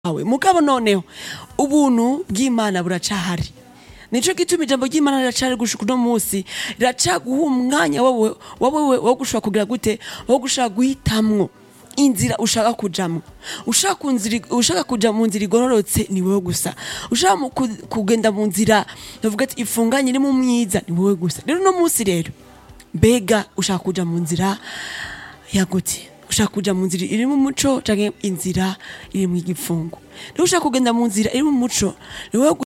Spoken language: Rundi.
wawe mugabo noneho ubuntu bw'imana buracahari nico gituma ijambo ry'imana riracari gushika uno munsi riracaguha umwanya wowe wowe wo gushobora kugira gute wo gushaka guhitamwo inzira ushaka kujamwo ushaka kunzira ushaka kuja mu nzira igororotse ni wowe gusa ushaka mu ku- kugenda mu nzira bavuga ati ifunganye irimo umwiza ni wowe gusa rero uno munsi rero mbega ushaka kuja mu nzira yagute ushaka kuja mu nzira irimo umuco canke inzira irimo igifungo rero ushaka kugenda mu nzira irimo umuco ni wowe